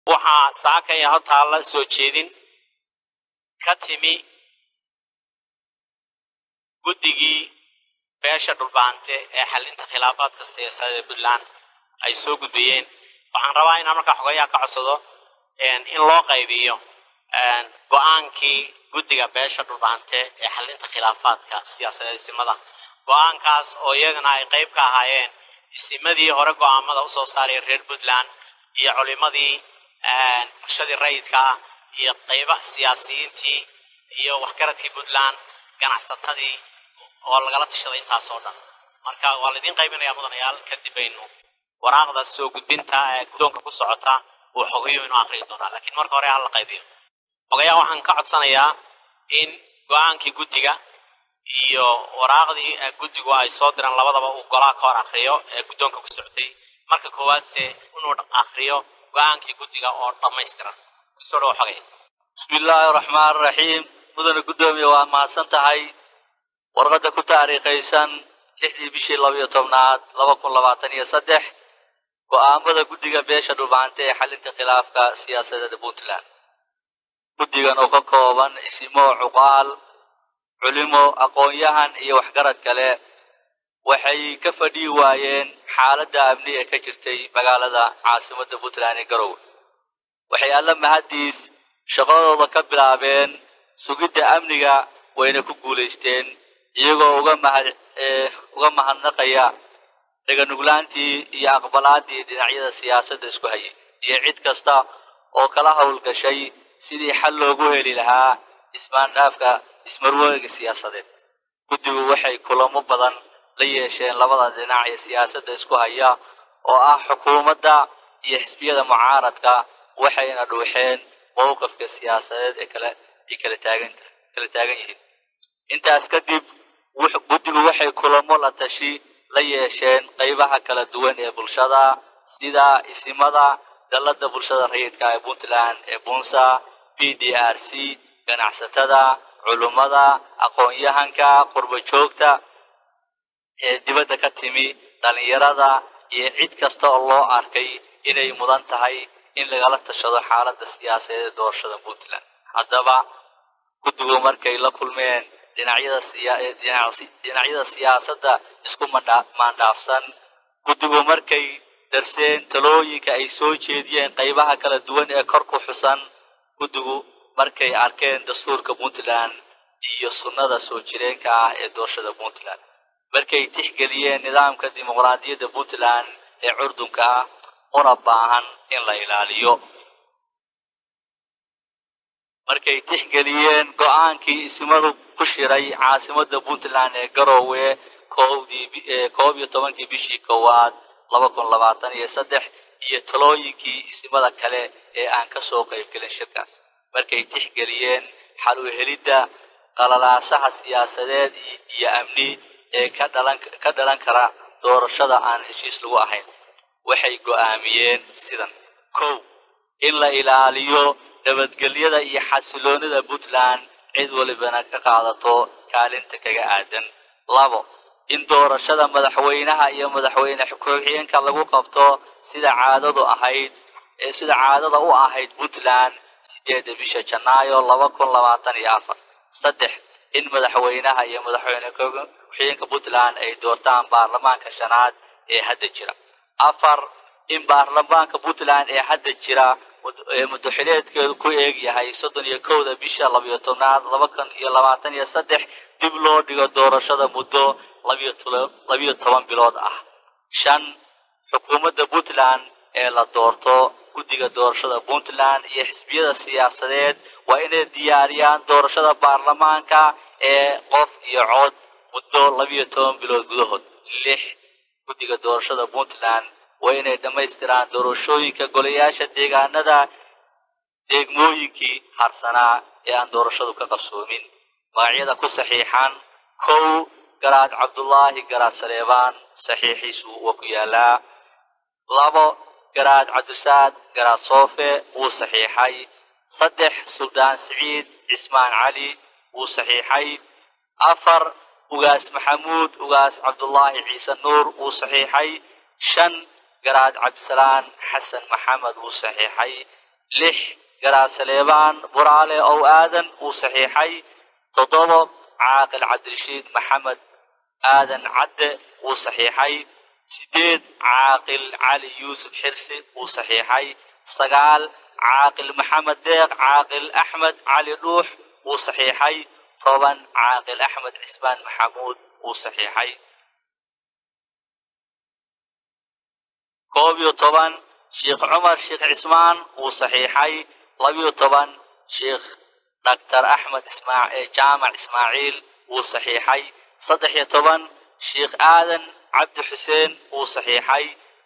waxaa saakaya hortaalla soo jeedin ka timi guddigii beesha dhulbaante ee xalinta khilaafaadka siyaasadeed ee puntland ay soo gudbiyeen waxaan rabaa inaan markaa xogayaha ka codsado in loo qaybiyo go-aankii guddiga beesha dhulbaante ee xalinta khilaafaadka siyaasadeed isimada go-aankaas oo iyagana ay qayb ka ahaayeen isimadii hore go-aamada usoo saaraya reer puntland iyo culimadii bulshadii rayidka ah iyo qayba siyaasiyiintii iyo waxgaradkii puntland ganacsatadii oo lagala tashaday intaas oo dhan marka waa laydin qaybinaya mudanayaal kadib baynu waraaqda soo gudbinta ee guddoonka ku socota uu xogayo inuu aqriyi doonaa laakiin marka hore hala qaybiyo xogayaa waxaan ka codsanayaa in go-aankii guddiga iyo waraaqdii guddigu ay soo diraan labadaba uu golaha ka hor akriyo ee guddoonka ku socotay marka koowaadse inuu akriyo go-aankii guddiga oo dhammaystiran kusoo dhawo xogay bismi illaahi araxmaan raxiim mudane guddoomiye waa mahadsan tahay warqadda ku taariikhaysan lixdii bishii labayo tobnaad laba kun labaatan iyo saddex go'aamada guddiga beesha dhulbahante ee xalinta khilaafka siyaasadeeda puntland guddigan oo ka kooban isimo cuqaal culimo aqoon-yahan iyo waxgarad kale waxay ka fadhii waayeen xaaladda amni ee ka jirtay magaalada caasimadda puntland ee garowe waxay alla mahaddiis shaqadooda ka bilaabeen sugidda amniga wayna ku guulaysteen iyagoo uga mahad uga mahadnaqaya dhaganuglaantii iyo aqbalaaddii dhinacyada siyaasadda isku hayay iyo cid kasta oo kala howlgashay sidii xal loogu heli lahaa ismaandhaafka ismarwooga siyaasadeed guddigu waxay kulamo badan la yeesheen labada dhinac ee siyaasadda isku haya oo ah xukuumadda iyo xisbiyada mucaaradka waxayna dhuuxeen mowqifka siyaasadeed ee kale ay kala taagan kala taagan yihiin intaas kadib guddigu waxay kulamo la tashi la yeesheen qaybaha kala duwan ee bulshada sida isimada dalladda bulshada rayidka ee puntland ee bunsa p d r c ganacsatada culummada aqoon-yahanka qurbo joogta ee dibadda ka timi dhallinyarada iyo cid kasta oo loo arkay inay mudan tahay in lagala tashado xaaladda siyaasadeed ee doorashada puntland haddaba guddigu markay la kulmeen dhinacyada siyaasadda isku maandhaafsan guddigu markay darseen talooyinka ay soo jeediyeen qaybaha kala duwan ee kor ku xusan guddigu markay arkeen dastuurka puntland iyo sunnada soo jireenka ah ee doorashada puntland markay tixgeliyeen nidaamka dimuqraadiyadda puntland ee curdunka ah una baahan in la ilaaliyo markay tixgeliyeen go-aankii isimadu ku shiray caasimadda puntland ee garoowe koob iyo tobankii bishii koowaad laba kun labaatan iyo saddex iyo talooyinkii isimada kale ee aan ka soo qaybgelin shirkaas markay tixgeliyeen xal u helidda qalalaasaha siyaasadeed iyo amni ee ka dhalan kara doorashada aan heshiis lagu ahayn waxay go'aamiyeen sidan kow in la ilaaliyo nabadgelyada iyo xasiloonida puntland cid walibana ka qaadato kaalinta kaga aadan labo in doorashada madaxweynaha iyo madaxweyne ku-xigeenka lagu qabto sida caadadu ahayd ee sida caadada u ahayd puntland sideedda bisha janaayo laba kun labaatan iyo afar saddex in madaxweynaha iyo madaxweyne ku-xigeenka puntland ay doortaan baarlamaanka shanaad ee hadda jira afar in baarlamaanka puntland ee hadda jira ee muddaxileedkeedu ku eeg yahay soddon iyo kowda bisha labiyo tobnaad laba kun iyo labaatan iyo saddex dib loo dhigo doorashada muddo labiyo toban bilood ah shan xukuumadda puntland ee la doorto guddiga doorashada puntland iyo xisbiyada siyaasadeed waa inay diyaariyaan doorashada baarlamaanka ee qof iyo cod muddo labiyo toban bilood gudahood lix guddiga doorashada puntland waa inay dhammaystiraan doorashooyinka golayaasha deegaanada deegmooyinkii harsanaa ee aan doorashadu ka qabsoomin magacyada ku saxiixan kow garaad cabdulaahi garaad saleebaan saxiixiisu waa ku yaalaa labo garaad cabdisaad garaad soofe wuu saxiixay saddex suldaan siciid cismaan cali wuu saxiixay afar ugaas maxamuud ugaas cabdulaahi ciise nuur wuu saxiixay shan garaad cabdisalaan xasan maxamed wuu saxiixay lix garaad saleebaan buraale ow aadan uu saxiixay toddobo caaqil cabdirashiid maxamed aadan cadde uu saxiixay sideed caaqil cali yuusuf xirsi uu saxiixay sagaal caaqil maxamed deeq caaqil axmed cali dhuux uu saxiixay toban caaqil axmed cismaan maxamuud uu saxiixay koob iyo toban sheekh cumar sheekh cismaan uu saxiixay labiyo toban sheekh dhaktar axmed jaamac ismaaciil uu saxiixay saddex iyo toban sheekh aadan cabdi xuseen uu saxiixay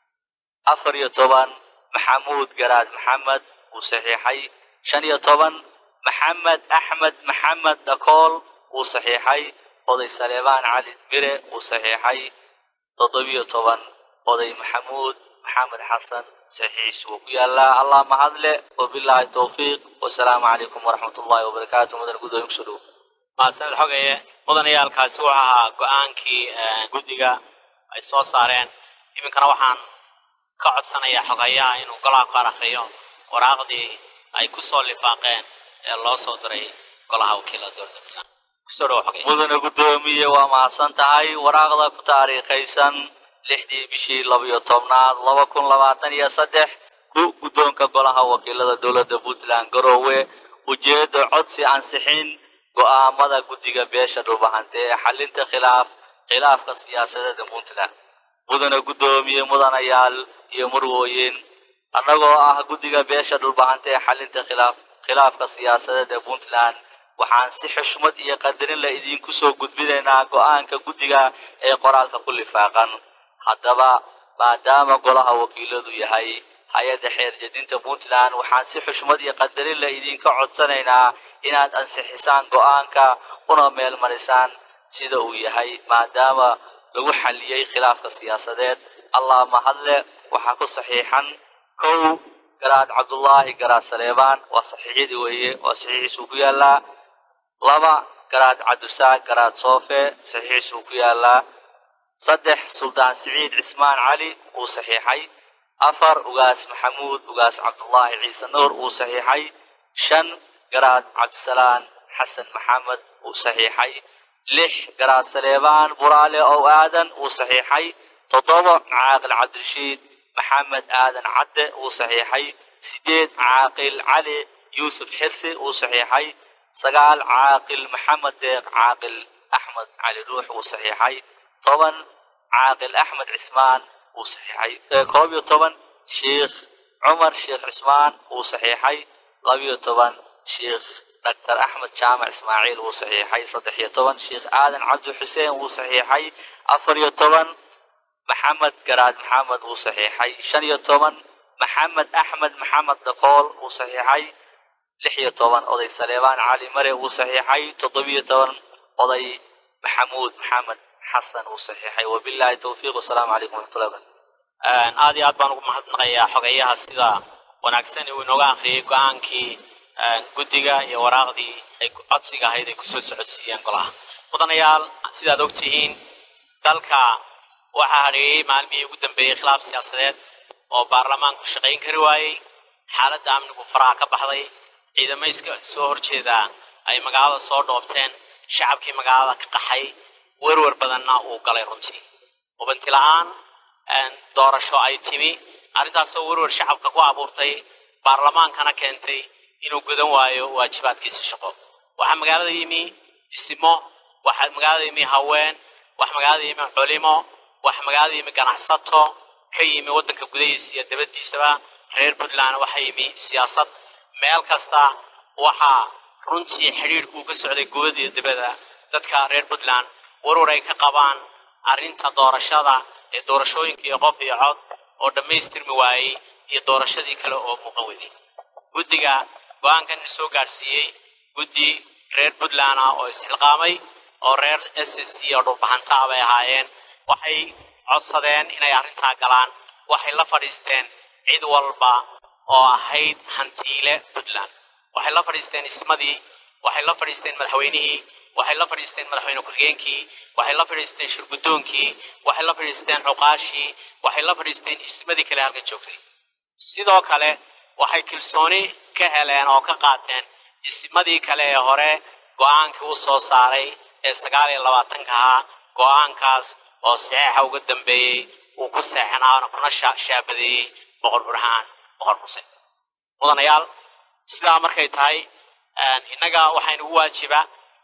afar iyo toban maxamuud garaad maxamed uu saxiixay shan iyo toban maxamed axmed maxamed dhakool uu saxiixay oday saleebaan cali mire uu saxiixay toddobiyo toban oday maxamuud maxamed xasan saxiixiis wuu ku yaalaa allah mahadle wabilaahi towfiiq wasalaamu calaykum waraxmat ullahi wabarakaatu mudan gudoomiye kusoo dhowo mahadsaned xogaye mudanayaalkaasi wuxuu ahaa go-aankii guddiga ay soo saareen iminkana waxaan ka codsanayaa xogayaha inuu golaha ku arakriyo waraaqdii ay ku soo lifaaqeen ee loo soo diray golaha wakiilada dowladda puntland kusoo dhowo xogaya mudane guddoomiye waa mahadsan tahay waraaqda ku taariikhaysan lixdii bishii labayo tobnaad laba kun labaatan iyo saddex ku guddoonka golaha wakiilada dowladda puntland garoowe ujeedda codsi ansixin go'aamada guddiga beesha dhulbahante ee xalinta khilaaf khilaafka siyaasadeeda puntland mudane guddoomiye mudanayaal iyo murwooyin annagoo ah guddiga beesha dhulbahante ee xalinta khilaaf khilaafka siyaasadeed ee puntland waxaan si xushmad iyo qadarin la idinku soo gudbinaynaa go'aanka guddiga ee qoraalka ku lifaaqan haddaba maadaama golaha wakiiladu yahay hay-adda xeerjedinta puntland waxaan si xushmad iyo qadarin la idinka codsanaynaa inaad ansixisaan go'aanka una meel marisaan sida uu yahay maadaama lagu xalliyey khilaafka siyaasadeed allah mahadle waxaa ku saxiixan kow garaad cabdullaahi garaad saleebaan waa saxiixyadii weeye waa saxiixiisuu ku yaallaa laba garaad cabdusaaq garaad soofe saxiixiisuu ku yaallaa saddex suldaan siciid cismaan cali uu saxiixay afar ugaas maxamuud ugaas cabdullaahi ciise nuur uu saxiixay shan garaad cabdisalaan xasan maxamed uu saxiixay lix garaad saleebaan buraale ow aadan uu saxiixay toddoba caaqil cabdirashiid maxamed aadan cadde uu saxiixay sideed caaqil cali yuusuf xirsi uu saxiixay sagaal caaqil maxamed deeq caaqil axmed cali ruux uu saxiixay toban caaqil axmed cismaan uu saxiixay koob iyo toban sheikh cumar sheekh cismaan uu saxiixay labiyo toban sheikh dhaktar axmed jaamac ismaaciil uu saxiixay saddex iyo toban sheikh aadan cabdi xuseen uu saxiixay afar iyo toban maxamed garaad maxamed uu saxiixay shan iyo toban maxamed axmed maxamed dhakool uu saxiixay lix iyo toban oday saleebaan cali mare uu saxiixay toddobiyo toban oday maxamuud maxamed xasan uu saxiixay wabilaahi towfiiq wasalaamu calaykum waraxmatullahi wabarakatu aad iyo aad baan ugu mahadnaqayaa xogayaha sida wanaagsan uu inooga akhriyey go-aankii guddiga iyo waraaqdii ay codsiga ahayd ay kusoo socodsiiyeen golaha mudanayaal sidaad ogtihiin dalka waxaa hadheeyey maalmihii ugu dambeeyey khilaaf siyaasadeed oo baarlamaanku shaqayn kari waayey xaaladda amnigu faraha ka baxday ciidamayska soo horjeedaa ay magaalada soo dhoobteen shacabkii magaalada ka qaxay werwer badanna uu galay runtii hubanti la-aan doorasho ay timi arrintaasoo werwer shacabka ku abuurtay baarlamaankana keentay inuu gudan waayo waajibaadkiisa shaqo waxaa magaalada yimi dhisimo waxaa magaalada yimi haween wax magaalada yimi culimo wax magaalada yimi ganacsato ka yimi waddanka gudahiisa iyo dabadiisaba reer puntland waxaa yimi siyaasad meel kasta waxaa runtii xidhiidhku ka socday gubada iyo dibada dadka reer puntland warwar ay ka qabaan arrinta doorashada ee doorashooyinka iyo qof iyo cod oo dhammaystirmi waayey iyo doorashadii kale oo muuqan weday guddiga go-aankan la soo gaadhsiiyey guddi reer puntland ah oo isxilqaamay oo reer s s c oo dhulbahantaa bay ahaayeen waxay codsadeen inay arrintaa galaan waxay la fadhiisteen cid walba oo ahayd hantiile puntland waxay la fadhiisteen ismadii waxay la fadhiisteen madaxweynihii waxay la fadhiisteen madaxweyne ku-xigeenkii waxay la fadhiisteen shirgudoonkii waxay la fadhiisteen cuqaashii waxay la fadhiisteen ismadii kale halkan joogtay sidoo kale waxay kalsooni ka heleen oo ka qaateen isimadii kale ee hore go-aankii u soo saaray ee sagaal iyo labaatanka ahaa go-aankaas oo saxeexa uga dambeeyey uu ku seexanaana kuna shaabadeeyey boqor burhaan boqor xuseen mudanayaal sidaa markay tahay innaga waxaynugu waajiba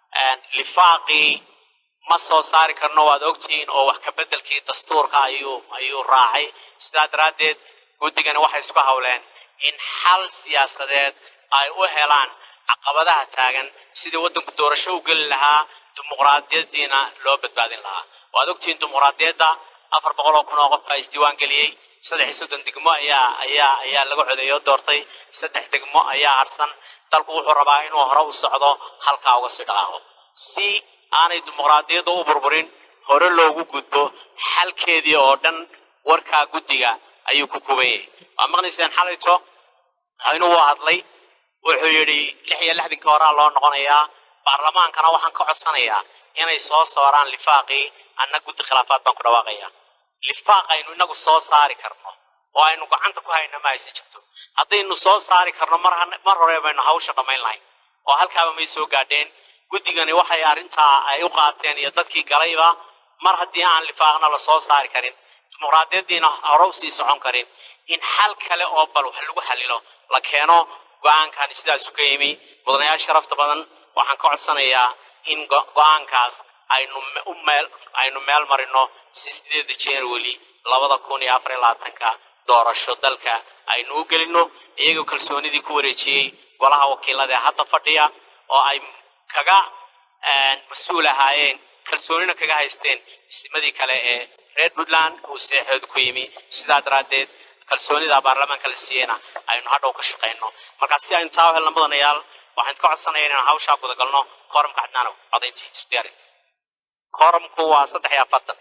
lifaaqii ma soo saari karno waad ogtihiin oo wax ka beddelkii dastuurka ayuu ayuu raacay sidaa daraaddeed guddigani waxay isku hawleen in xal siyaasadeed ay u helaan caqabadaha taagan sidii waddanku doorasho u geli lahaa dimuqraadiyaddiina loo badbaadin lahaa waad ogtihiin dimuqraadiyadda afar boqol oo kun oo qof baa isdiiwaan geliyey saddex iyo soddon degmo ayaa ayaa ayaa laga codeeyo doortay saddex degmo ayaa harsan dalku wuxuu rabaa inuu hore u socdo halkaa uga sii dhaqaaqo si aanay dimuqraadiyadda u burburin hore loogu gudbo xalkeedii oo dhan warkaa guddiga ayuu ku kuban yahay waa maqnayseen xalayto inuu hadlay wuxuu yidhi lix iyo lixdankii horaa loo noqonayaa baarlamaankana waxaan ka codsanayaa inay soo saaraan lifaaqii anna guddi khilaafaad baan ku dhawaaqaya lifaaq aynu inagu soo saari karno oo aynu gacanta ku hayna ma aysan jirto haddaynu soo saari karno mar mar hore baynu hawsha dhammayn lahayn oo halkaaba may soo gaadheen guddigani waxay arrintaa ay u qaateen iyo dadkii galayba mar haddii aan lifaaqna la soo saari karin dimuqraadiyaddiina hore u sii socon karin in xal kale oo bal wax lagu xalilo la keeno go-aankani sidaasu ka yimi mudanayaal sharafta badan waxaan ka codsanayaa in go-aankaas aynu u meel aynu meel marino si sideeda january labada kun iyo afar iyo labaatanka doorasho dalka aynu u gelino iyagoo kalsoonidii ku wareejiyey golaha wakiilada ee hadda fadhiya oo ay kaga mas-uul ahaayeen kalsoonina kaga haysteen isimadii kale ee reer puntland uu seexooda ku yimi sidaa daraaddeed kalsoonida baarlamaanka la siiyeyna aynu hadhow ka shaqayno markaa si aynu taa u helna mudanayaal waxaan ka codsanaya inaan hawshaa gudagalno kooramka cadnaanow codayntii isu diyaari kooramku waa saddex iyo afartan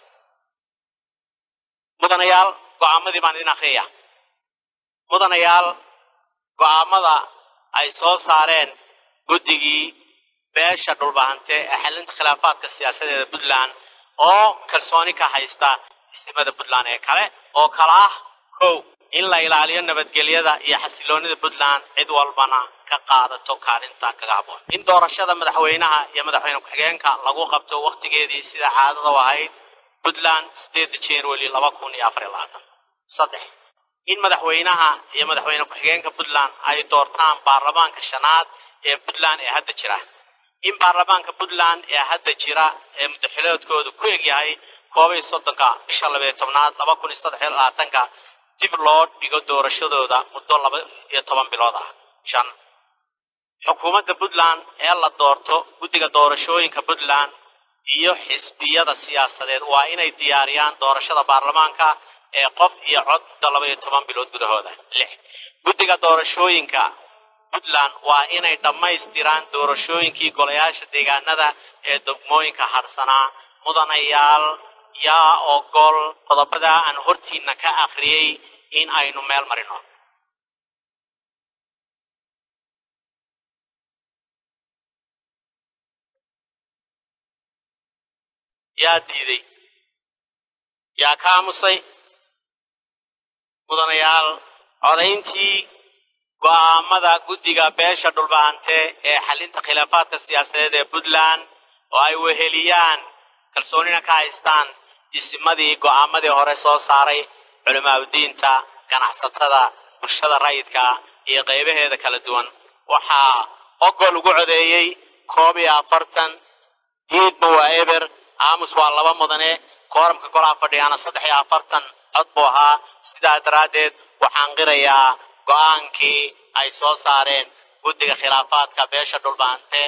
mudanayaal go'aamadii baan idin akriyaya mudanayaal go'aamada ay soo saareen guddigii beesha dhulbahante ee xalinta khilaafaadka siyaasadeeda puntland oo kalsooni ka haysta isimada puntland ee kale oo kala ah kow in la ilaaliyo nabadgelyada iyo xasiloonida puntland cid walbana ka qaadato kaalinta kaga habboon in doorashada madaxweynaha iyo madaxweyne ku-xigeenka lagu qabto wakhtigeedii sida caadada u ahayd puntland sideeda january laba kun iyo afar iyo labaatan saddex in madaxweynaha iyo madaxweyne ku-xigeenka puntland ay doortaan baarlamaanka shanaad ee puntland ee hadda jira in baarlamaanka puntland ee hadda jira ee muddaxiloodkoodu ku egyahay koob iyo soddonka bisha labayo tobnaad laba kun iyo saddex iyo labaatanka dib loo dhigo doorashadooda muddo laba iyo toban bilood ah shan xukuumadda puntland ee la doorto guddiga doorashooyinka puntland iyo xisbiyada siyaasadeed waa inay diyaariyaan doorashada baarlamaanka ee qof iyo cod muddo laba iyo toban bilood gudahooda lix guddiga doorashooyinka puntland waa inay dhammaystiraan doorashooyinkii golayaasha deegaanada ee degmooyinka hadhsanaa mudanayaal yaa ogol qodobada aan hortiina ka akhriyey in aynu meel marino yaa diiday yaa ka aamusay mudanayaal codayntii go'aamada guddiga beesha dhulbahante ee xalinta khilaafaadka siyaasadeed ee puntland oo ay weheliyaan kalsoonina ka haystaan isimadii go'aamadii hore soo saaray culimaadudiinta ganacsatada bulshada rayidka iyo qaybaheeda kala duwan waxaa ogol ugu codeeyey koob iyo afartan diidba waa eber aamus waa laba mudane kooramka golaha fadhiyaana saddex iyo afartan cod buu ahaa sidaa daraaddeed waxaan qirayaa go'aankii ay soo saareen guddiga khilaafaadka beesha dhulbahante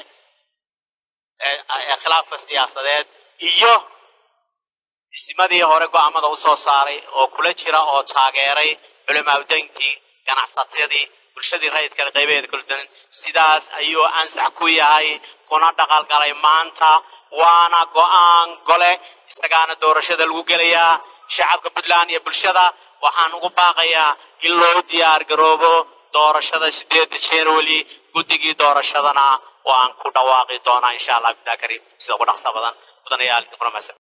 ee khilaafka siyaasadeed iyo isimadii hore go'aamada u soo saaray oo kula jira oo taageeray culimaadudayntii ganacsatadii bulshadii rayidka qaybaheeda kala duwan sidaas ayuu ansax ku yahay kuna dhaqalgalay maanta waana go'aan gole isagaana doorashada lagu gelayaa shacabka puntland iyo bulshada waxaan ugu baaqayaa in loo diyaar garoobo doorashada sideeda january guddigii doorashadana waan ku dhawaaqi doonaa insha allah bidaa kariim sida ugu dhaqsa badan mudanayaal